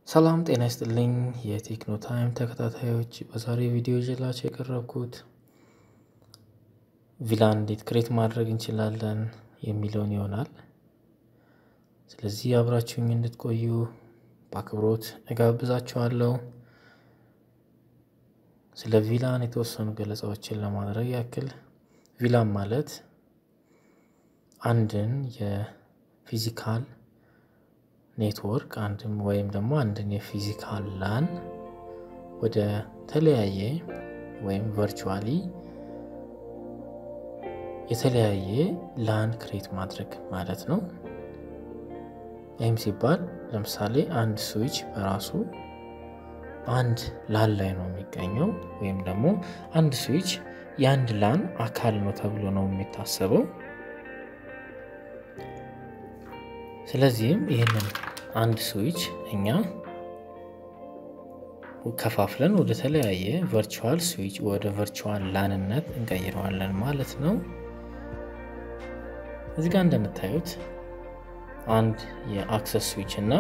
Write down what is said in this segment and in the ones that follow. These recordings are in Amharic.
ሰላም ጤና ይስጥልኝ የቴክኖ ታይም ተከታታዮች፣ በዛሬ ቪዲዮ ይዤላቸው የቀረብኩት ቪላን እንዴት ክሬት ማድረግ እንችላለን የሚለውን ይሆናል። ስለዚህ አብራችሁኝ እንድትቆዩ በአክብሮት እጋብዛችኋለሁ። ስለ ቪላን የተወሰኑ ገለጻዎችን ለማድረግ ያክል ቪላን ማለት አንድን የፊዚካል ኔትወርክ አንድም ወይም ደግሞ አንድን የፊዚካል ላን ወደ ተለያየ ወይም ቨርቹዋሊ የተለያየ ላን ክሬት ማድረግ ማለት ነው። ይህም ሲባል ለምሳሌ አንድ ስዊች በራሱ አንድ ላን ላይ ነው የሚገኘው ወይም ደግሞ አንድ ስዊች የአንድ ላን አካል ነው ተብሎ ነው የሚታሰበው። ስለዚህም ይህንን አንድ ስዊች እኛ ከፋፍለን ወደ ተለያየ ቨርቹዋል ስዊች ወደ ቨርቹዋል ላንነት እንቀይረዋለን ማለት ነው። እዚህ ጋር እንደምታዩት አንድ የአክሰስ ስዊች እና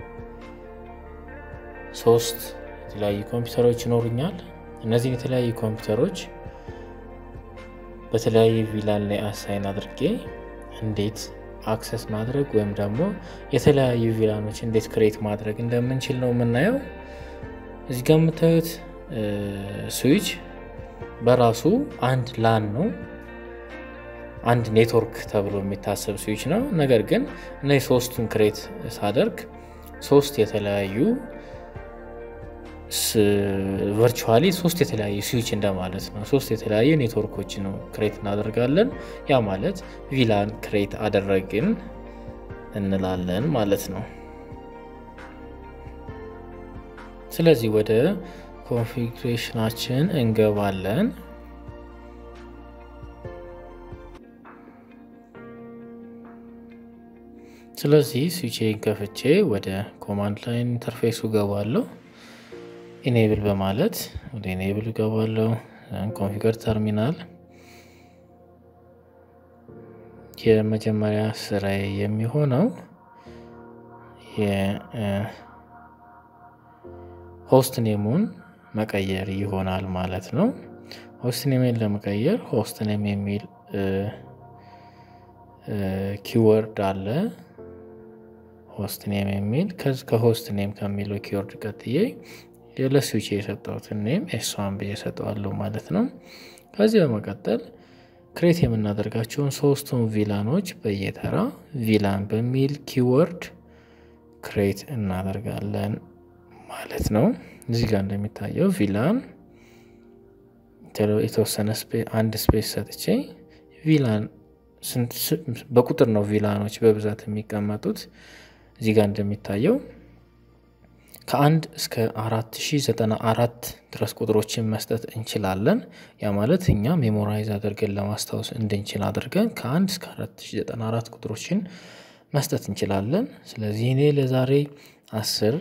ሶስት የተለያዩ ኮምፒውተሮች ይኖሩኛል። እነዚህን የተለያዩ ኮምፒውተሮች በተለያየ ቪላን ላይ አሳይን አድርጌ እንዴት አክሰስ ማድረግ ወይም ደግሞ የተለያዩ ቪላኖች እንዴት ክሬት ማድረግ እንደምንችል ነው የምናየው። እዚህ ጋር የምታዩት ስዊች በራሱ አንድ ላን ነው፣ አንድ ኔትወርክ ተብሎ የሚታሰብ ስዊች ነው። ነገር ግን እነዚህ ሶስቱን ክሬት ሳደርግ ሶስት የተለያዩ ቨርቹዋሊ ሶስት የተለያዩ ስዊች እንደማለት ነው። ሶስት የተለያዩ ኔትወርኮች ነው ክሬት እናደርጋለን። ያ ማለት ቪላን ክሬት አደረግን እንላለን ማለት ነው። ስለዚህ ወደ ኮንፊግሬሽናችን እንገባለን። ስለዚህ ስዊቼን ከፍቼ ወደ ኮማንድ ላይን ኢንተርፌሱ ገባለሁ። ኢኔብል በማለት ወደ ኢኔብል እገባለሁ። ኮንፊገር ተርሚናል የመጀመሪያ ስራዬ የሚሆነው የሆስት ኔሙን መቀየር ይሆናል ማለት ነው። ሆስት ኔምን ለመቀየር ሆስት ኔም የሚል ኪወርድ አለ። ሆስት ኔም የሚል ከሆስት ኔም ከሚለው ኪወርድ ቀጥዬ ለስዊች የሰጠሁትን ኔም ኤስዋን ብዬ ሰጠዋለሁ ማለት ነው። ከዚህ በመቀጠል ክሬት የምናደርጋቸውን ሶስቱን ቪላኖች በየተራ ቪላን በሚል ኪወርድ ክሬት እናደርጋለን ማለት ነው። እዚህ ጋር እንደሚታየው ቪላን የተወሰነ አንድ ስፔስ ሰጥቼ ቪላን በቁጥር ነው ቪላኖች በብዛት የሚቀመጡት። እዚህ ጋር እንደሚታየው ከአንድ እስከ 4094 ድረስ ቁጥሮችን መስጠት እንችላለን። ያ ማለት እኛ ሜሞራይዝ አድርገን ለማስታወስ እንድንችል አድርገን ከአንድ እስከ 4094 ቁጥሮችን መስጠት እንችላለን። ስለዚህ እኔ ለዛሬ አስር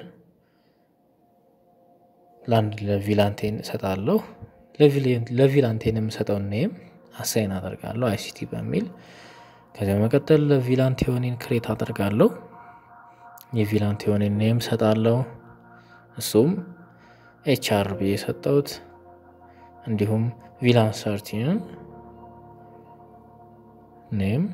ለአንድ ለቪላንቴን እሰጣለሁ። ለቪላንቴን የምሰጠውን ኔም አሳይን አደርጋለሁ አይሲቲ በሚል ከዚያ በመቀጠል ለቪላንቴዮኔን ክሬት አደርጋለሁ። የቪላንቴዮኔን ኔም እሰጣለሁ። እሱም ኤችአር ብዬ የሰጠሁት እንዲሁም ቪላን ሰርቲንን ኔም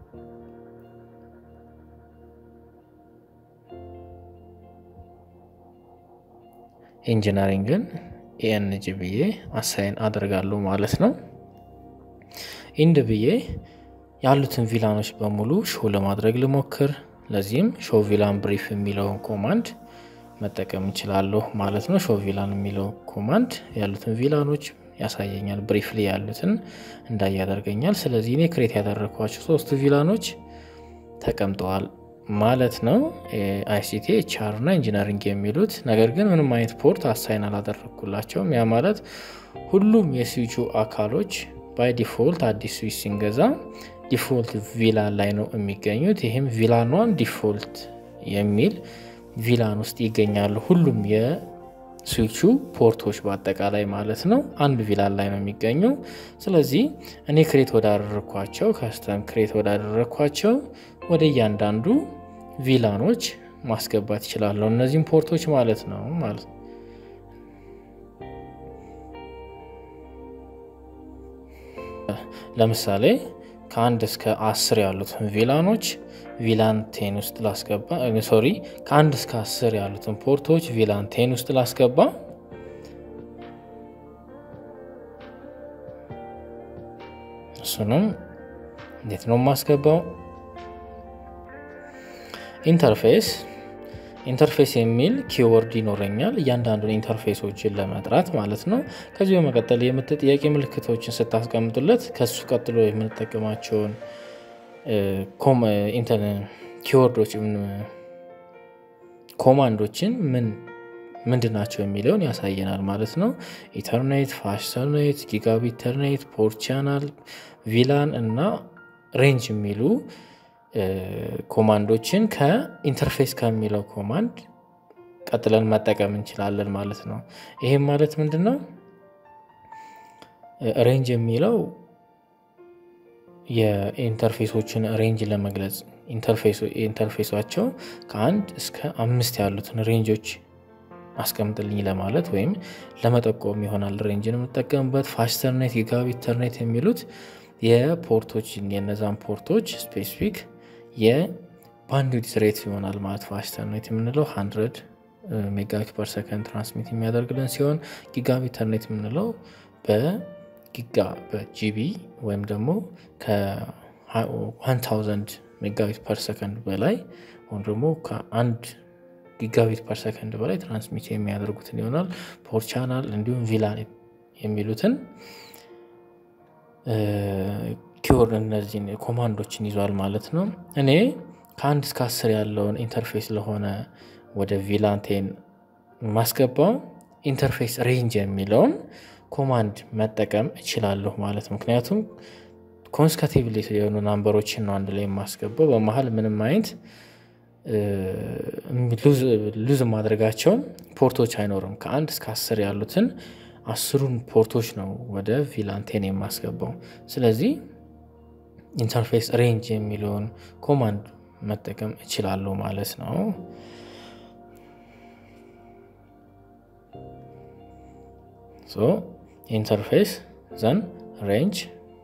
ኢንጂነሪንግን ኤንጂ ብዬ አሳይን አደርጋለሁ ማለት ነው። ኢንድ ብዬ ያሉትን ቪላኖች በሙሉ ሾው ለማድረግ ልሞክር። ለዚህም ሾው ቪላን ብሪፍ የሚለውን ኮማንድ መጠቀም እንችላለሁ ማለት ነው። ሾው ቪላን የሚለው ኮማንድ ያሉትን ቪላኖች ያሳየኛል። ብሪፍሊ ያሉትን እንዳይ ያደርገኛል። ስለዚህ እኔ ክሬት ያደረግኳቸው ሶስት ቪላኖች ተቀምጠዋል ማለት ነው። አይሲቲ ኤችአር እና ኢንጂነሪንግ የሚሉት ነገር ግን ምንም አይነት ፖርት አሳይን አላደረግኩላቸውም። ያ ማለት ሁሉም የስዊቹ አካሎች ባይ ዲፎልት አዲስ ስዊች ሲንገዛ ዲፎልት ቪላን ላይ ነው የሚገኙት። ይህም ቪላኗን ዲፎልት የሚል ቪላን ውስጥ ይገኛሉ። ሁሉም የስዊቹ ፖርቶች በአጠቃላይ ማለት ነው አንድ ቪላን ላይ ነው የሚገኘው። ስለዚህ እኔ ክሬት ወዳደረግኳቸው ከስተም ክሬት ወዳደረግኳቸው ወደ እያንዳንዱ ቪላኖች ማስገባት ይችላለሁ። እነዚህም ፖርቶች ማለት ነው ማለት ነው። ለምሳሌ ከአንድ እስከ አስር ያሉትን ቪላኖች ቪላን ቴን ውስጥ ላስገባ። ሶሪ ከአንድ እስከ አስር ያሉትን ፖርቶች ቪላን ቴን ውስጥ ላስገባ። እሱንም እንዴት ነው የማስገባው? ኢንተርፌስ ኢንተርፌስ የሚል ኪወርድ ይኖረኛል እያንዳንዱን ኢንተርፌሶችን ለመጥራት ማለት ነው። ከዚህ በመቀጠል የምት ጥያቄ ምልክቶችን ስታስቀምጡለት ከሱ ቀጥሎ የምንጠቀማቸውን ኪወርዶች ኮማንዶችን ምን ምንድን ናቸው የሚለውን ያሳየናል ማለት ነው። ኢተርኔት፣ ፋስተርኔት፣ ጊጋቢ ኢተርኔት፣ ፖርት ቻናል፣ ቪላን እና ሬንጅ የሚሉ ኮማንዶችን ከኢንተርፌስ ከሚለው ኮማንድ ቀጥለን መጠቀም እንችላለን ማለት ነው። ይሄም ማለት ምንድን ነው? ሬንጅ የሚለው የኢንተርፌሶችን ሬንጅ ለመግለጽ ኢንተርፌሷቸው ከአንድ እስከ አምስት ያሉትን ሬንጆች አስቀምጥልኝ ለማለት ወይም ለመጠቆም ይሆናል ሬንጅን የምጠቀምበት። ፋስተርኔት፣ ጊጋቢ ኢተርኔት የሚሉት የፖርቶች የነዛን ፖርቶች ስፔሲፊክ የባንድዊድዝ ሬት ይሆናል ማለት ፋስተርኔት የምንለው 100 ሜጋቢት ፐር ሰከንድ ትራንስሚት የሚያደርግልን ሲሆን ጊጋቢ ኢተርኔት የምንለው በጊጋ በጂቢ ወይም ደግሞ ከ1000 ሜጋቢት ፐር ሰከንድ በላይ ወይም ደግሞ ከአንድ ጊጋቢት ፐር ሰከንድ በላይ ትራንስሚት የሚያደርጉትን ይሆናል። ፖርት ቻናል እንዲሁም ቪላን የሚሉትን ኪወርድ እነዚህን ኮማንዶችን ይዟል ማለት ነው። እኔ ከአንድ እስከ አስር ያለውን ኢንተርፌስ ለሆነ ወደ ቪላንቴን ማስገባው ኢንተርፌስ ሬንጅ የሚለውን ኮማንድ መጠቀም እችላለሁ ማለት ነው። ምክንያቱም ኮንስካቲቭሊ የሆኑ ናምበሮችን ነው አንድ ላይ የማስገባው በመሀል ምንም አይነት ሉዝ ማድረጋቸው ፖርቶች አይኖርም። ከአንድ እስከ አስር ያሉትን አስሩን ፖርቶች ነው ወደ ቪላንቴን የማስገባው። ስለዚህ ኢንተርፌስ ሬንጅ የሚለውን ኮማንድ መጠቀም እችላለሁ ማለት ነው። ኢንተርፌስ ዘን ሬንጅ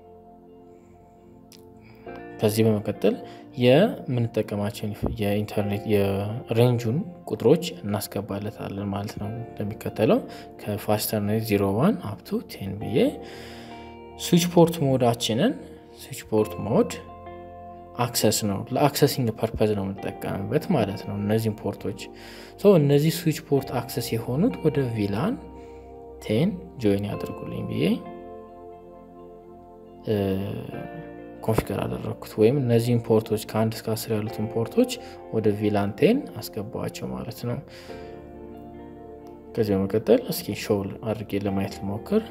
ከዚህ በመቀጠል የምንጠቀማቸውን የኢንተርኔት የሬንጁን ቁጥሮች እናስገባለታለን ማለት ነው። እንደሚከተለው ከፋስተርኔት 01 አፕቱ ቴን ብዬ ስዊች ፖርት ሞዳችንን ስዊች ፖርት ሞድ አክሰስ ነው ለአክሰሲንግ ፐርፐዝ ነው የምንጠቀምበት ማለት ነው። እነዚህም ፖርቶች እነዚህ ስዊች ፖርት አክሰስ የሆኑት ወደ ቪላን ቴን ጆይን ያደርጉልኝ ብዬ ኮንፊገር አደረግኩት ወይም እነዚህን ፖርቶች ከአንድ እስከ አስር ያሉትን ፖርቶች ወደ ቪላንቴን አስገባዋቸው ማለት ነው። ከዚህ በመቀጠል እስኪ ሾው አድርጌ ለማየት ልሞክር።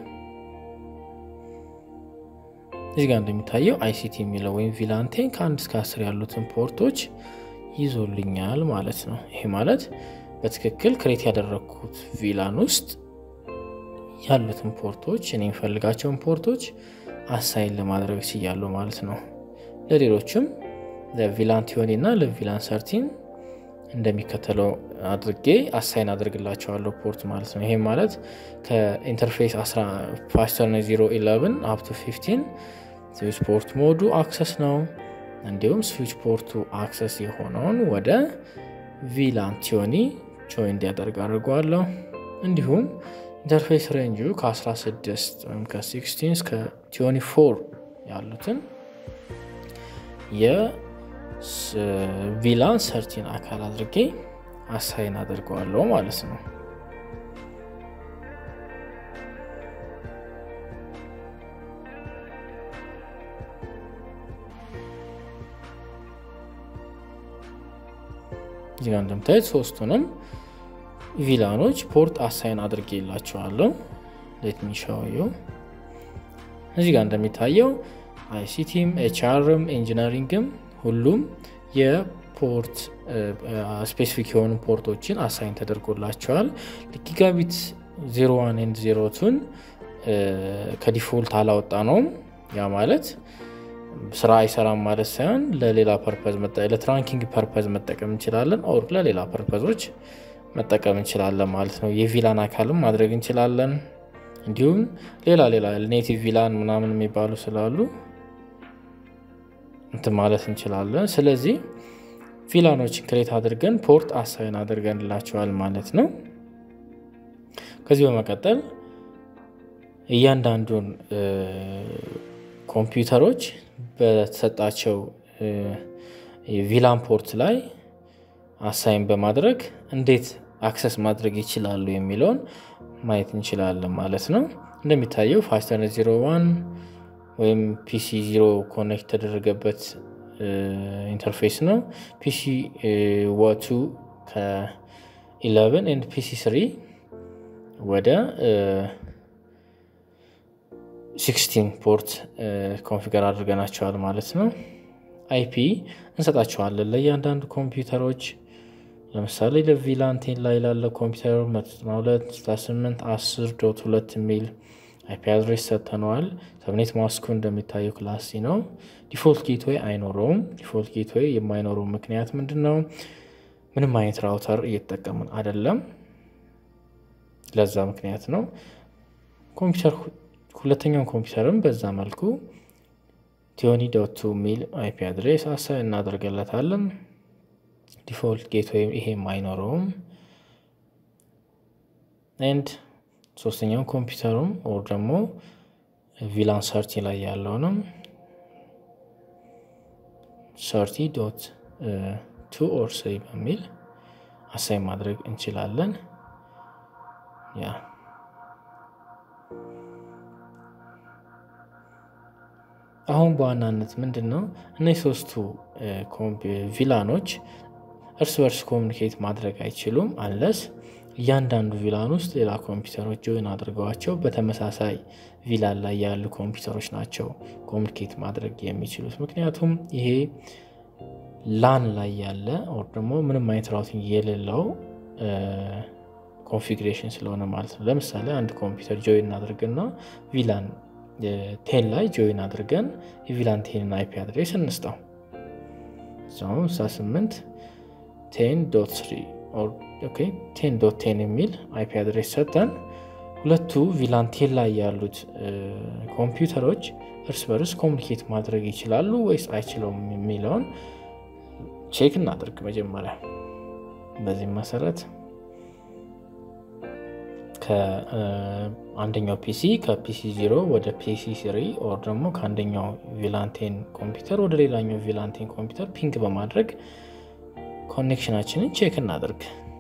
እዚህ ጋር እንደሚታየው አይሲቲ የሚለው ወይም ቪላንቴን ከአንድ እስከ አስር ያሉትን ፖርቶች ይዞልኛል ማለት ነው። ይሄ ማለት በትክክል ክሬት ያደረግኩት ቪላን ውስጥ ያሉትን ፖርቶች እኔ የሚፈልጋቸውን ፖርቶች አሳይን ለማድረግ ችያለሁ ማለት ነው። ለሌሎችም ለቪላን ቲዮኒ እና ለቪላን ሰርቲን እንደሚከተለው አድርጌ አሳይን አድርግላቸዋለሁ ፖርት ማለት ነው። ይሄም ማለት ከኢንተርፌስ ፋስተርኔት 011 አፕቱ 15 ስዊች ፖርት ሞዱ አክሰስ ነው። እንዲሁም ስዊች ፖርቱ አክሰስ የሆነውን ወደ ቪላን ቲዮኒ ጆይን እንዲያደርግ አድርገዋለሁ። እንዲሁም ኢንተርፌስ ሬንጁ ከ16 ወይም ከ16 እስከ 24 ያሉትን የቪላን ሰርቲን አካል አድርጌ አሳይን አድርገዋለሁ ማለት ነው። እዚህ ጋር እንደምታዩት ሶስቱንም ቪላኖች ፖርት አሳይን አድርጌ የላቸዋለሁ። ሌት ሚሻውየው እዚህ ጋር እንደሚታየው አይሲቲም ኤችአርም ኢንጂነሪንግም ሁሉም የፖርት ስፔሲፊክ የሆኑ ፖርቶችን አሳይን ተደርጎላቸዋል። ጊጋቢት 01 ኤንድ 02ን ከዲፎልት አላወጣ ነውም። ያ ማለት ስራ አይሰራም ማለት ሳይሆን ለሌላ ፐርፐዝ ለትራንኪንግ ፐርፐዝ መጠቀም እንችላለን፣ ኦር ለሌላ ፐርፐዞች መጠቀም እንችላለን ማለት ነው። የቪላን አካልም ማድረግ እንችላለን። እንዲሁም ሌላ ሌላ ኔቲቭ ቪላን ምናምን የሚባሉ ስላሉ እንትን ማለት እንችላለን። ስለዚህ ቪላኖችን ክሬት አድርገን ፖርት አሳይን አድርገንላቸዋል ማለት ነው። ከዚህ በመቀጠል እያንዳንዱን ኮምፒውተሮች በተሰጣቸው ቪላን ፖርት ላይ አሳይን በማድረግ እንዴት አክሰስ ማድረግ ይችላሉ የሚለውን ማየት እንችላለን ማለት ነው። እንደሚታየው ፋስተርኔት ዜሮ ዋን ወይም ፒሲ ዚሮ ኮኔክት የተደረገበት ኢንተርፌስ ነው። ፒሲ ዋቱ ከ11 ኤንድ ፒሲ ስሪ ወደ 16 ፖርት ኮንፊገር አድርገናቸዋል ማለት ነው። አይፒ እንሰጣቸዋለን ለእያንዳንዱ ኮምፒውተሮች ለምሳሌ ለቪላን ቴን ላይ ላለ ኮምፒውተር 192.8 10 ዶት 2 የሚል አይፒ አድሬስ ሰጥተነዋል። ሰብኔት ማስኩ እንደሚታየው ክላስ ሲ ነው። ዲፎልት ጌትዌይ አይኖረውም። ዲፎልት ጌትዌይ የማይኖረው ምክንያት ምንድን ነው? ምንም አይነት ራውተር እየተጠቀምን አይደለም። ለዛ ምክንያት ነው። ኮምፒውተር ሁለተኛውን ኮምፒውተርም በዛ መልኩ ቲዮኒ ዶቱ የሚል አይፒ አድሬስ አሳይ እናደርገለታለን። ዲፎልት ጌትዌይ ይሄም አይኖረውም። ኤንድ ሶስተኛው ኮምፒውተሩም ኦር ደግሞ ቪላን ሰርቲ ላይ ያለውንም ሰርቲ ዶት ቱ ኦር ስሪ በሚል አሳይ ማድረግ እንችላለን። ያ አሁን በዋናነት ምንድን ነው እነዚህ ሶስቱ ቪላኖች እርስ በርስ ኮሚኒኬት ማድረግ አይችሉም አንለስ እያንዳንዱ ቪላን ውስጥ ሌላ ኮምፒውተሮች ጆይን አድርገዋቸው በተመሳሳይ ቪላን ላይ ያሉ ኮምፒውተሮች ናቸው ኮሚኒኬት ማድረግ የሚችሉት። ምክንያቱም ይሄ ላን ላይ ያለ ኦር ደግሞ ምንም አይነት ራውቲንግ የሌለው ኮንፊግሬሽን ስለሆነ ማለት ነው። ለምሳሌ አንድ ኮምፒውተር ጆይን አድርግና ቪላን ቴን ላይ ጆይን አድርገን የቪላን ቴንን አይፒ አድሬስ እንስጠው እዛውም 68 ቴን ዶት ስሪ ቴን ዶት ቴን የሚል አይፒ አድሬስ ሰጠን። ሁለቱ ቪላን ቴን ላይ ያሉት ኮምፒውተሮች እርስ በርስ ኮሚኒኬት ማድረግ ይችላሉ ወይስ አይችለውም የሚለውን ቼክ እናድርግ መጀመሪያ። በዚህም መሰረት ከአንደኛው ፒሲ ከፒሲ ዚሮ ወደ ፒሲ ስሪ ኦር ደግሞ ከአንደኛው ቪላንቴን ኮምፒውተር ወደ ሌላኛው ቪላንቴን ኮምፒውተር ፒንግ በማድረግ ኮኔክሽናችንን ቼክ እናድርግ።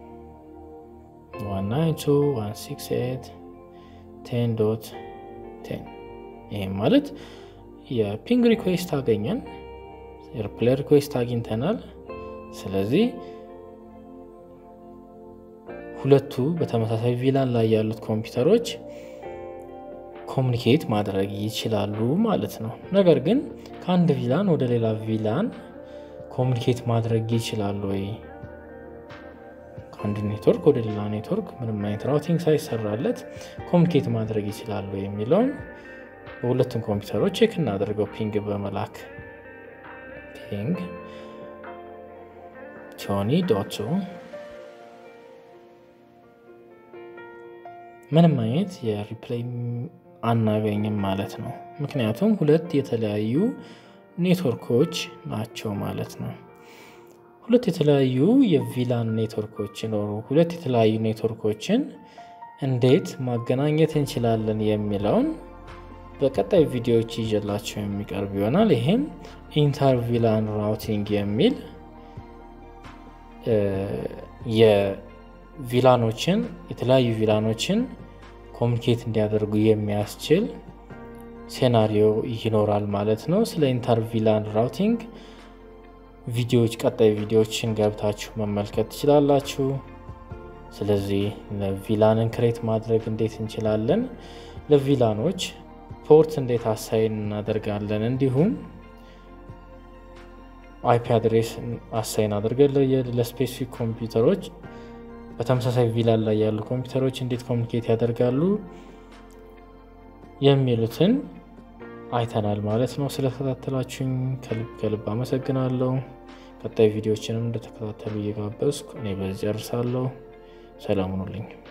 192.168.10.10 ይህም ማለት የፒንግ ሪኩዌስት አገኘን፣ የሪፕላይ ሪኩዌስት አግኝተናል። ስለዚህ ሁለቱ በተመሳሳይ ቪላን ላይ ያሉት ኮምፒውተሮች ኮሚኒኬት ማድረግ ይችላሉ ማለት ነው። ነገር ግን ከአንድ ቪላን ወደ ሌላ ቪላን ኮሚኒኬት ማድረግ ይችላሉ ወይ? ከአንድ ኔትወርክ ወደ ሌላ ኔትወርክ ምንም አይነት ራውቲንግ ሳይሰራለት ኮሚኒኬት ማድረግ ይችላሉ የሚለውን በሁለቱም ኮምፒውተሮች ቼክ እናደርገው ፒንግ በመላክ ፒንግ ቶኒ ዶቱ ምንም አይነት የሪፕላይ አናገኝም ማለት ነው። ምክንያቱም ሁለት የተለያዩ ኔትወርኮች ናቸው ማለት ነው። ሁለት የተለያዩ የቪላን ኔትወርኮች ሲኖሩ ሁለት የተለያዩ ኔትወርኮችን እንዴት ማገናኘት እንችላለን የሚለውን በቀጣይ ቪዲዮዎች ይዤላቸው የሚቀርብ ይሆናል። ይህም ኢንተርቪላን ራውቲንግ የሚል የቪላኖችን የተለያዩ ቪላኖችን ኮሚኒኬት እንዲያደርጉ የሚያስችል ሴናሪዮ ይኖራል ማለት ነው። ስለ ኢንተርቪላን ራውቲንግ ቪዲዮዎች ቀጣይ ቪዲዮዎችን ገብታችሁ መመልከት ትችላላችሁ። ስለዚህ ለቪላንን ክሬት ማድረግ እንዴት እንችላለን፣ ለቪላኖች ፖርት እንዴት አሳይን እናደርጋለን፣ እንዲሁም አይፒ አድሬስ አሳይን አድርገን ለስፔሲፊክ ኮምፒውተሮች በተመሳሳይ ቪላን ላይ ያሉ ኮምፒውተሮች እንዴት ኮሚኒኬት ያደርጋሉ የሚሉትን አይተናል ማለት ነው። ስለተከታተላችሁኝ ከልብ ከልብ አመሰግናለሁ። ቀጣይ ቪዲዮችንም እንደተከታተሉ እየጋበዝኩ እኔ በዚህ ጨርሳለሁ። ሰላም ሁኑልኝ።